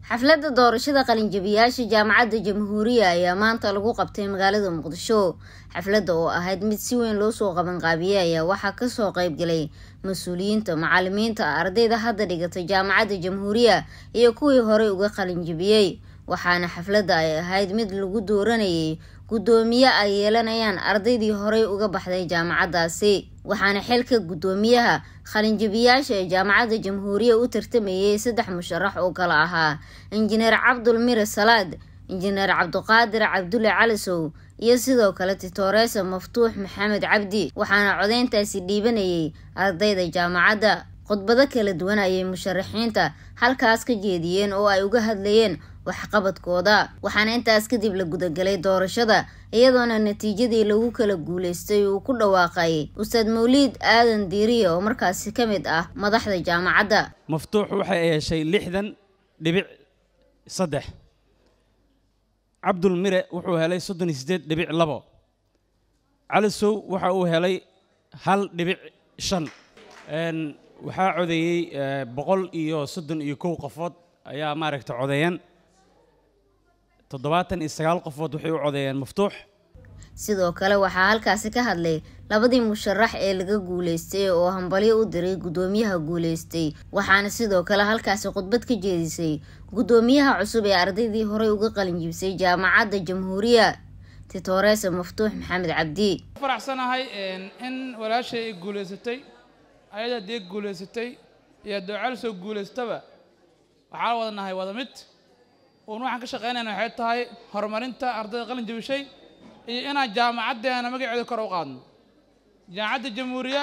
xafladda doorashada qalinjabiyaasha jaamacadda jamhuuriya ayaa maanta lagu qabtay magaalada muqdisho xafladda oo ahayd mid si weyn loo soo qabanqaabiyey ayaa waxaa kasoo qeybgalay mas-uuliyiinta macalimiinta ardayda hadda dhigatay jaamacadda jamhuuriya iyo kuwii horey uga qalinjabiyey waxaana xafladda ay ahayd mid lagu dooranayay guddoomiye ay yeelanayaan ardaydii horey uga baxday jaamacaddaasi waxaana xilka guddoomiyaha qalinjabiyaasha ee jaamacadda jamhuuriya u tartamayay saddex musharax oo kale ahaa injineer cabdul mire salaad injineer cabduqaadir cabdulle calisow iyo sidoo kale titooresa maftuux maxamed cabdi waxaana codeyntaasi dhiibanayay ardayda jaamacadda khudbado kala duwan ayay musharaxiinta halkaas ka jeediyeen oo ay uga hadlayeen waxqabadkooda waxaana intaas kadib la gudagalay doorashada iyadoona natiijadii lagu kala guuleystay uu ku dhawaaqay ustaad mawliid aadan diiriya oo markaasi ka mid ah madaxda jaamacadda maftuux waxay heshay lixdan dhibic saddex cabdul mire wuxuu helay soddon iyo siddeed dhibic labo calisow waxa uu helay hal dhibic shan waxaa codeeyey boqol iyo soddon iyo kow qofood ayaa maaragta codeeyeen toddobaatan iyo sagaal qofood waxay u codeeyeen maftuux sidoo kale waxaa halkaasi ka hadlay labadii musharax ee laga guuleystay oo hambalyo u diray guddoomiyaha guuleystay waxaana sidoo kale halkaasi khudbad ka jeedisay guddoomiyaha cusub ee ardaydii horey uga qalinjibisay jaamacadda jamhuuriya titooresa maftuux maxamed cabdi faraxsanahay in walaashay ay guuleysatay ayada dee guuleysatay iyo doocal soo guuleystaba waxaa wada nahay wada mid uun waxaan ka shaqaynayna waxay tahay horumarinta ardayda qalin jabishay iyo inaan jaamacaddeena magaceeda kor u qaadno jaamacadda jamhuuriya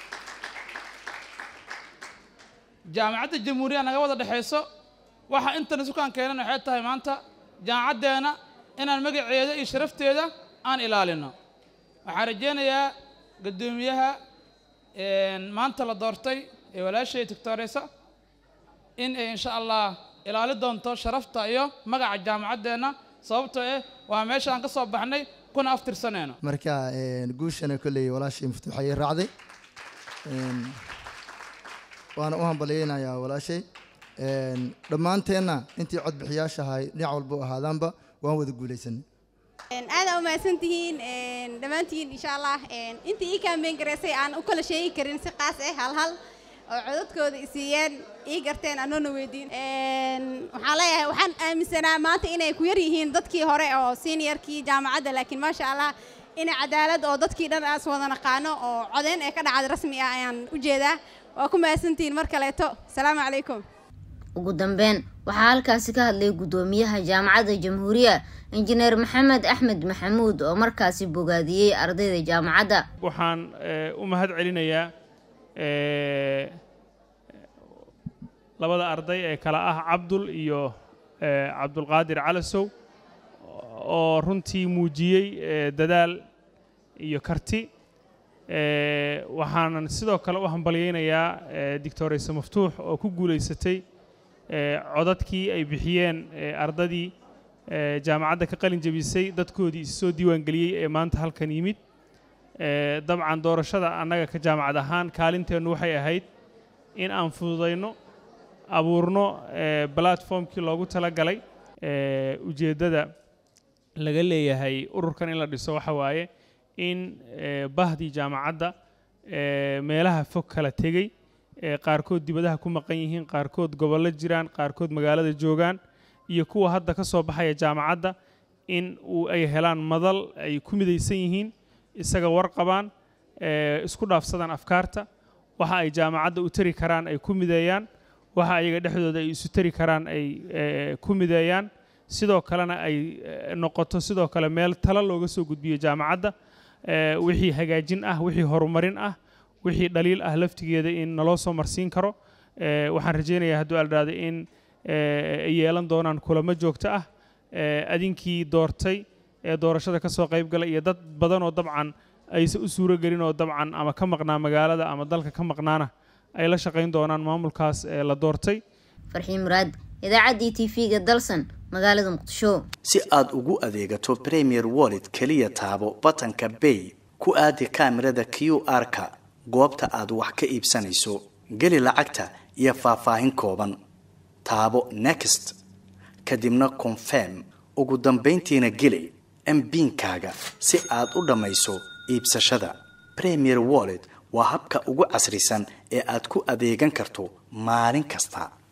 jaamacadda jamhuuriya naga wada dhexayso waxa intana sukaan keenan waxay tahay maanta jaamacaddeena inaan magaceeda iyo sharafteeda aan ilaalino waxaan rajaynayaa guddoomiyaha maanta la doortay ee walaashay tictoresa in ay insha allah ilaali doonto sharafta iyo magaca jaamacaddeenna sababtoo eh waa meesha aan ka soo baxnay kuna aftirsanayno marka guushana kolley walaashay maftuux ayay raacday waana u hambalyeynayaa walaashay dhammaanteenna intii codbixiyaasha ahay dhinac walba u ahaadaanba waan wada guulaysanay aada umahadsan tihiin dhammaantiin insha allah intii ii kaambeyn garaysay aan u kala sheegi karin si qaas ah hal hal oo codadkooda isiiyeen ii garteen anoona weydiin waxaan leeyahay waxaan aaminsanaa maanta inay ku yar yihiin dadkii hore oo seniorkii jaamacadda laakiin maasha allah inay cadaalad oo dadkii dhan aas wada naqaano oo codeyn ee ka dhacad rasmi ah ayaan u jeedaa waa ku mahadsantihiin mar kaleeto asalaamu calaykum ugu dambeyn waxaa halkaasi ka hadlay guddoomiyaha jaamacadda jamhuuriya injineer maxamed axmed maxamuud oo markaasi bogaadiyey ardayda jaamacadda waxaan u mahad celinayaa labada arday ee kale ah cabdul iyo cabdulqaadir calasow oo runtii muujiyey dadaal iyo karti waxaanan sidoo kale u hambalyeynayaa doctorayse maftuux oo ku guulaysatay codadkii ay bixiyeen ardadii jaamacadda ka qalin jabisay dadkoodii issoo diiwaangeliyey ee maanta halkan yimid dabcan doorashada annaga ka jaamacad ahaan kaalinteennu waxay ahayd in aan fududayno abuurno platformkii loogu tala galay ujeeddada laga leeyahay ururkan in la dhiso waxa waaye in bahdii jaamacadda meelaha fog kala tegey qaarkood dibadaha ku maqan yihiin qaarkood gobollo jiraan qaarkood magaalada joogaan iyo kuwa hadda ka soo baxaya jaamacadda in uu ay helaan madal ay ku midaysan yihiin isaga warqabaan isku dhaafsadaan afkaarta waxa ay jaamacadda u tari karaan ay ku mideeyaan waxa ayaga dhexdooda ay isu tari karaan ay ku mideeyaan sidoo kalena ay noqoto sidoo kale meel talo looga soo gudbiyo jaamacadda wixii hagaajin ah wixii horumarin ah wixii dhaliil ah laftigeeda in naloo soo marsiin karo waxaan rajaynayaa hadduu aldhaada in ay yeelan doonaan kulamo joogto ah adinkii doortay ee doorashada ka soo qayb gala iyo dad badan oo dabcan aysan u suuro gelin oo dabcan ama ka maqnaa magaalada ama dalka ka maqnaana ay la shaqayn doonaan maamulkaas ee la doortay farxiin muraad idaacaddii t v-ga dalsan magaalada muqdisho si aad ugu adeegato premier wallet keliya taabo batanka bay ku aadi kaamirada q r-ka goobta aad wax ka iibsanayso geli lacagta iyo faahfaahin kooban taabo next kadibna confirm ugu dambayntiina geli mbiinkaaga si aad u dhammayso iibsashada premier wallet waa habka ugu casrisan ee aad ku adeegan karto maalin kasta